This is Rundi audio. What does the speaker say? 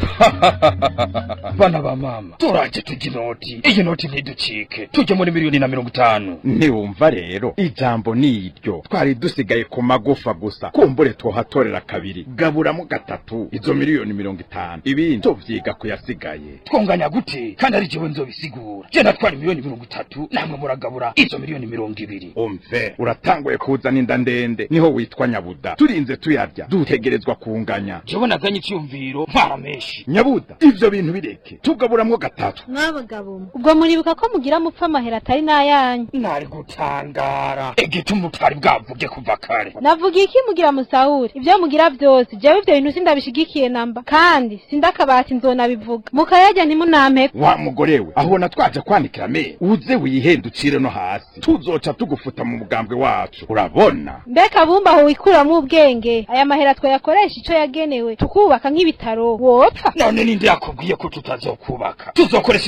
bana ba mama turaje tujya inoti iyi noti ntiducike tujye muri miliyoni na mirongo itanu ntiwumva rero ijambo ni iryo twari dusigaye ku magufa gusa kumbure twohatorera kabiri gaburamo gatatu izo miliyoni mirongo itanu ibindi tuvyiga kuyasigaye twonganya gute kandi ari jewe nzobisigura je natwara miliyoni mirongo itatu namwe muragabura izo miliyoni mirongo ibiri umve uratanguye kuzana inda ndende niho witwa nyabuda turinze tuyarya dutegerezwa kunganya jewe naganye icyumviro ntwara menshi nyabuda ivyo bintu bireke tugaburamwo gatatu mwabagabo mwe ubwo muribuka ko mugira mupfa amahera atari n'ayanyu nari gutangara igituma utari bwavuge kuva kare navuga iki mugira musahuri ibyo mugira byose jewe ivyo bintu sindabishigikiye namba kandi sindakabati nzonabivuga mukayarya ntimunampeko wa mugore we ahubona twaje kwanikira me uze wihendukire no hasi tuzoca tugufuta mu mugambwe wacu urabona mbega bumba aho wikuramwo ubwenge aya mahera twayakoresha ico yagenewe tukubaka nk'ibitaro wopfa none ninde yakubwiye ko tutazokubaka tuzokoresha